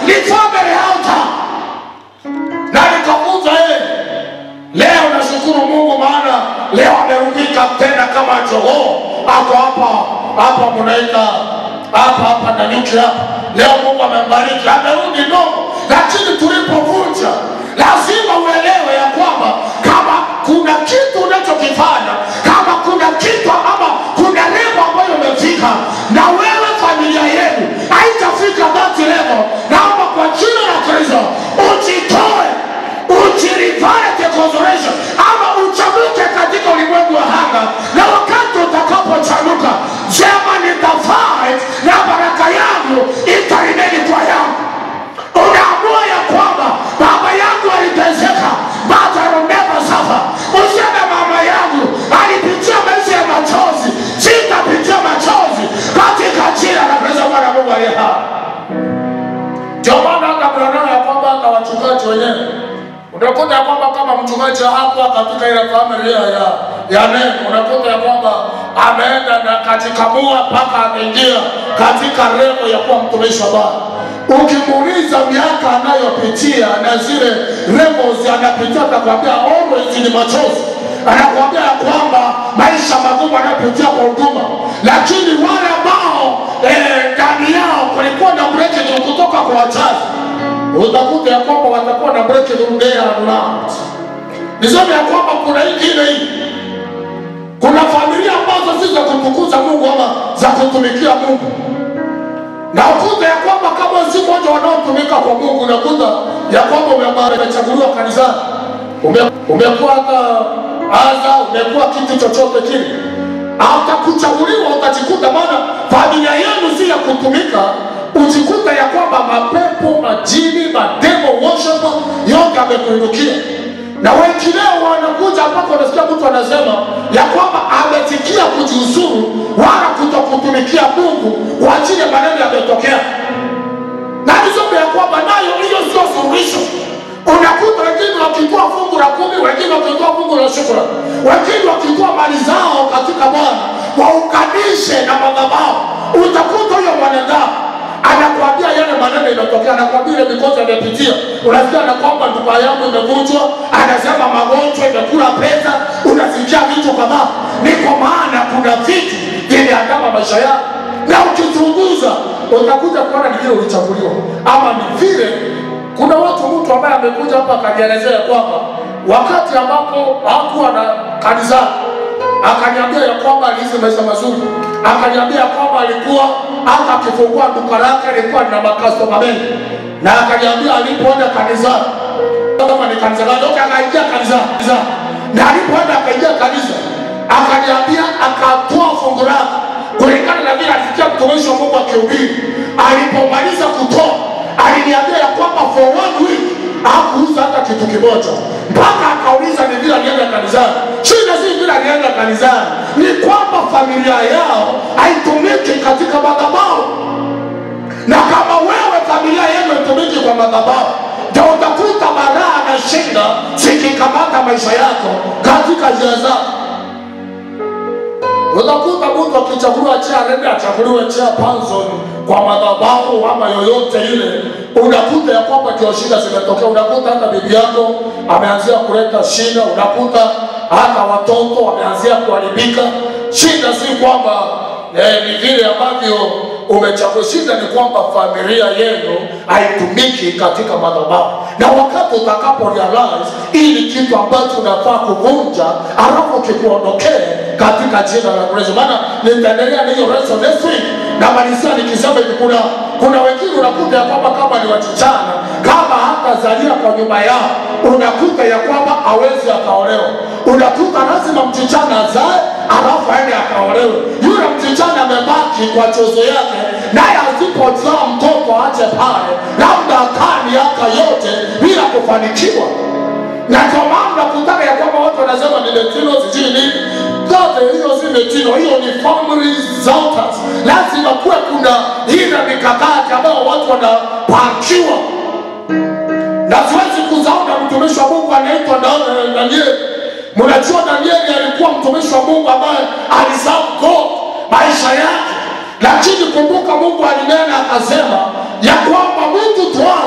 ni family altar na nikafunza yeye leo nashukuru mungu maana leo amerudika tena kama jogoo ako hapa hapa munaita hapa hapa na nyuki hapa leo mungu amembariki amerudi nomo lakini tulipovunja lazima uelewe ya kwamba kama kuna kitu unachokifanya kama kuna kitu ama kuna levo ambayo umefika na wewe familia yenu haitafika that level naomba kwa jina la kristo ujitoe ujirivare decoration ama uchamuke katika ulimwengu wa hanga na wakati utakapochamuka sema nitafai na baraka yangu itarimeni kwa yangu unaamua ya kwamba baba yangu aliteseka but I will never suffer useme mama yangu alipitia maisha ya machozi sitapitia machozi katika jina la Kristo Bwana Mungu aliye hai ndio maana hata mnaona ya kwamba hata wachungaji wenyewe unakuta ya kwamba kama mchungaji hakuwa katika ile familia ya ya neno, unakuta ya kwamba ameenda na kajikamua mpaka ameingia katika levo ya kuwa mtumishi wa Bwana. Ukimuuliza miaka anayopitia na zile levels anapitia, atakwambia always ni machozi anakuambia ya kwamba maisha magumu anayopitia kwa huduma, lakini wale ambao eh, ndani yao kulikuwa na breakthrough kutoka kwa wachache utakuta ya kwamba watakuwa na breakthrough there and not. Niseme ya kwamba kuna ingine hii, kuna familia ambazo si za kumtukuza Mungu ama za kutumikia Mungu, na ukuta ya kwamba kama si moja wanaotumika kwa Mungu, unakuta ya kwamba ume- umechaguliwa kanisani, Ume- umekuwa hata aza, umekuwa kitu chochote kile, hatakuchaguliwa utajikuta, maana familia yenu si ya kutumika, ujikuta ya kwamba mapepo, majini, mademo, worship yote amekuinukia na wengineo wanakuja mpaka unasikia mtu anasema ya kwamba ametikia kujiuzuru wala kutokutumikia Mungu kwa ajili ya maneno yametokea na nisome ya kwamba nayo hiyo sio suluhisho. Unakuta wengine wakitoa fungu la kumi, wengine wakitoa fungu la shukrani, wengine wakitoa mali zao katika Bwana waunganishe na madhabahu. Utakuta huyo mwanadamu anakwambia yale maneno imetokea, anakwambia ile mikosi amepitia. Unasikia na kwamba ndugu yangu imevunjwa, anasema magonjwa imekula pesa, unasikia vitu kadhaa. Ni kwa maana kuna vitu vimeandama maisha yako, na ukichunguza utakuja kuona ni vile ulichaguliwa, ama ni vile kuna watu, mtu ambaye amekuja hapa akanielezea kwamba wakati ambapo hakuwa na kanisani akaniambia ya kwamba aliishi maisha mazuri, akaniambia ya kwamba alikuwa hata akifungua duka lake alikuwa na makastoma mengi, na akaniambia alipoenda kanisani, kama ni kanisa gani, okay, akaingia kanisani, na alipoenda akaingia kanisa, akaniambia akatoa fungu lake kulingana na vile alisikia mtumishi wa Mungu akihubiri. Alipomaliza kutoa, aliniambia ya kwamba for one week hakuuza hata kitu kimoja, mpaka akauliza ni vile alienda kanisani. Shida si vile alienda kanisani, ni kwamba familia yao haitumiki katika madhabahu, na kama wewe familia yenu haitumiki kwa madhabahu, ndio utakuta balaa na shida zikikamata maisha yako katika njia zako. Utakuta mtu akichaguliwa chea nende achaguliwe chea Panson kwa madhabahu ama yoyote ile, unakuta ya kwamba ndio shida zimetokea. Unakuta hata bibi yako ameanzia kuleta shida, unakuta hata watoto wameanzia kuharibika. Shida si kwamba eh, ni vile ambavyo umechagua. Shida ni kwamba familia yenu haitumiki katika madhabahu, na wakati utakapo realize ili kitu ambacho unafaa kuvunja, alafu kikuondokee katika jina la Yesu. Maana nitaendelea na hiyo lesson next week, na malizia nikisema hivi, kuna kuna wengine unakuta ya kwamba kama ni wasichana, kama hatazalia kwa nyumba yao, unakuta ya kwamba hawezi akaolewa. Unakuta lazima msichana azae alafu aende akaolewe. Yule msichana amebaki kwa chozo yake, naye asipozaa mtoto ache pale, labda akaa miaka yote bila kufanikiwa na ndio maana nakutaka ya kwamba watu wanasema ni metino sijui nini zote hiyo si metino hiyo ni family altars lazima kuwe kuna ile mikakati ambayo watu wanapangiwa na siwezi kuzaona mtumishi wa mungu anaitwa Da- eh, danieli mnajua danieli alikuwa mtumishi wa mungu ambaye aliserve god maisha yake lakini kumbuka mungu alinena akasema ya kwamba mtu toa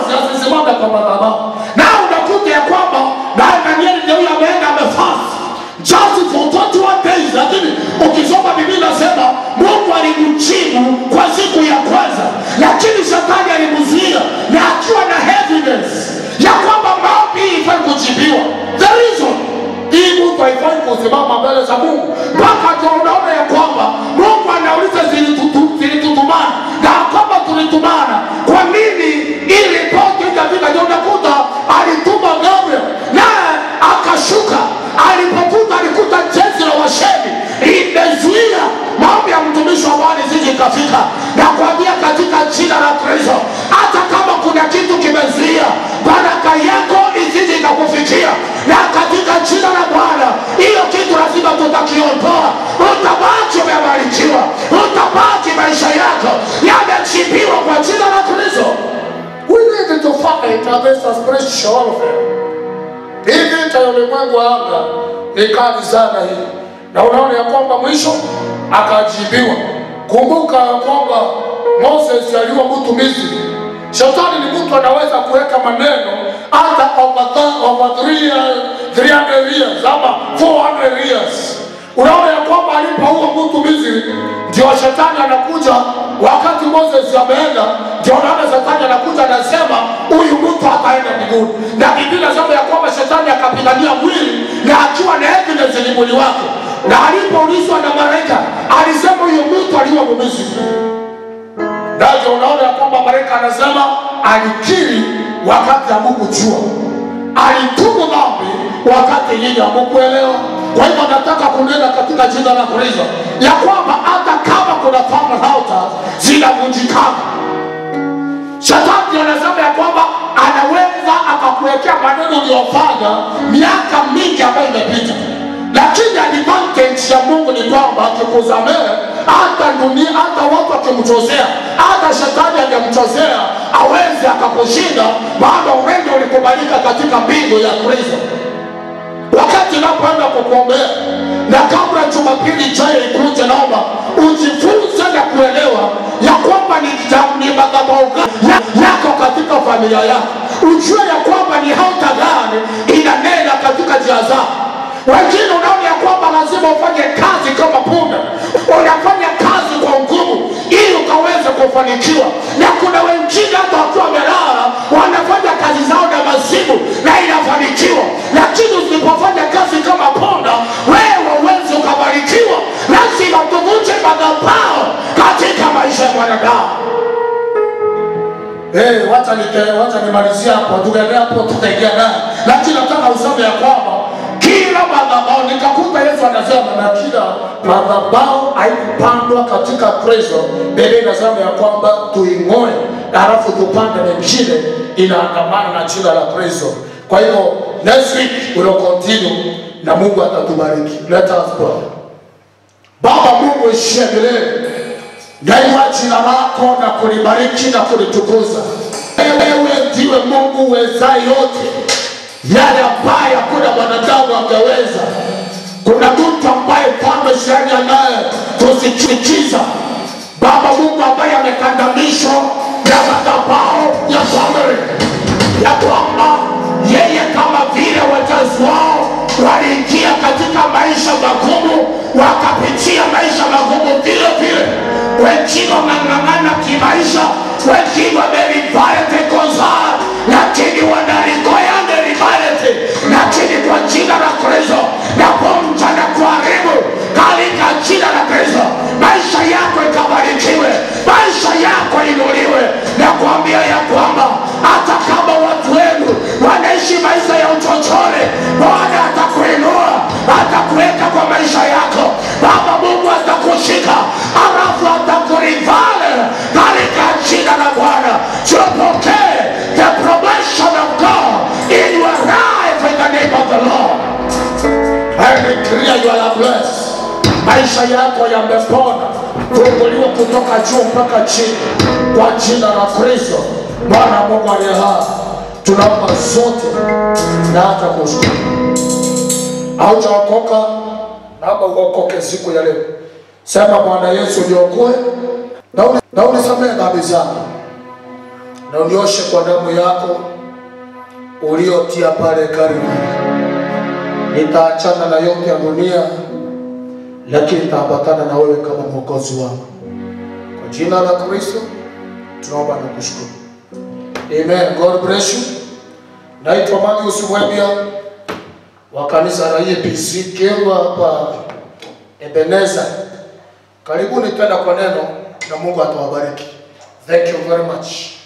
against a spiritual warfare. Hii vita ya ulimwengu wa anga ni kali sana hii, na unaona ya kwamba mwisho akajibiwa. Kumbuka ya kwamba Moses aliwa mtu Misri. Shetani ni mtu anaweza kuweka maneno hata over, the- over 300 300 years ama 400 years. Unaona ya kwamba alipoua mtu Misri, ndio shetani anakuja wakati Moses ameenda, ndio unaona shetani anakuja anasema huyu mtu ataenda mbinguni, na Biblia inasema ya kwamba shetani akapigania mwili na akiwa na evidence ni mwili wake, na alipoulizwa na malaika alisema huyu mtu aliwa Misri. Ndio unaona ya kwamba malaika anasema alikiri wakati hamukujua, alitubu dhambi wakati nyinyi hamukuelewa. Kwa hivyo nataka kunena katika jina la Kristo ya kwamba hata kama kuna family altars zinavunjikana, shetani anasema ya kwamba anaweza akakuwekea maneno uliyofanya miaka mingi ambayo imepita, lakini advantage ya Mungu ni kwamba akikusamehe hata dunia, hata watu wakimchozea, hata shetani angemchozea awezi akakushinda, maana uwende ulikubalika katika mbingu ya Kristo wakati napoenda kukuombea na kabla Jumapili ijayo ikuje, naomba ujifunze na kuelewa ya kwamba ni ja- ni madhabahu gani ya- yako katika familia yako, ujue ya kwamba ni hauta gani inanena katika njia zako. Wengine unaona ya kwamba lazima ufanye kazi kama punda, unafanya kazi kwa nguvu ili ukaweze kufanikiwa, na kuna wengine hata wakiwa wamelala wanafanya kazi zao na mazimu na inafanikiwa, lakini usipofanya kazi kama punda, wewe huwezi ukabarikiwa. Lazima tuvunje madhabahu katika maisha ya mwanadamu. Hey, wacha nite, wacha nimalizie hapo, tukaendelea hapo, tutaingia naye, lakini nataka usome ya kwamba kila madhabahu, nikakuta Yesu anasema na kila madhabahu haikupandwa katika Kristo. Biblia inasema ya kwamba tuing'oe, halafu tupande mengine inaandamana na jina la Kristo. Kwa hivyo next week we'll continue na Mungu atatubariki. Let us pray. Baba Mungu ishie milele, nainua jina lako na kulibariki na kulitukuza. Wewe ndiwe Mungu uwezaye yote, yale ambaye hakuna mwanadamu angeweza. Kuna mtu ambaye mfalme shani anaye tusichukiza, Baba Mungu ambaye amekandamishwa na madhabahu ya family ya kwamba yeye kama vile wazazi wao waliingia katika maisha magumu, wakapitia maisha magumu vile vile. Wengine wameng'ang'ana kimaisha, wengine wamerivarete kozaa, lakini wanalikoya nderivarete, lakini kwa jina la Kristo naponja na kuharibu katika jina la Kristo, maisha yako ikabarikiwe, maisha yako inuliwe, na kuambia ya kwamba hata kama watu wenu wanaishi maisha ya uchochole, Bwana atakuinua, atakuweka kwa maisha yako. Baba Mungu atakushika, halafu atakurivale katika jina la Bwana. Tupokee the promotion of God in your life in the name of the Lord. I declare you are blessed. Maisha yako yamepona, funguliwa kutoka juu mpaka chini kwa jina la Kristo. Bwana Mungu aliye hai, tunaomba zote na hata kushukuru. Haujaokoka, naomba uokoke siku ya leo. Sema Bwana Yesu, niokoe na uni- na unisamehe dhambi zangu na unioshe kwa damu yako uliotia pale Kalvari nitaachana na yote ya dunia, lakini nitaambatana na wewe kama mwokozi wangu. Kwa jina la Kristo tunaomba na kushukuru, amen. God bless you. Naitwa Marius Mwebia wa kanisa la EPC Kirwa hapa Ebeneza. Karibuni tena kwa neno na Mungu atawabariki. Thank you very much.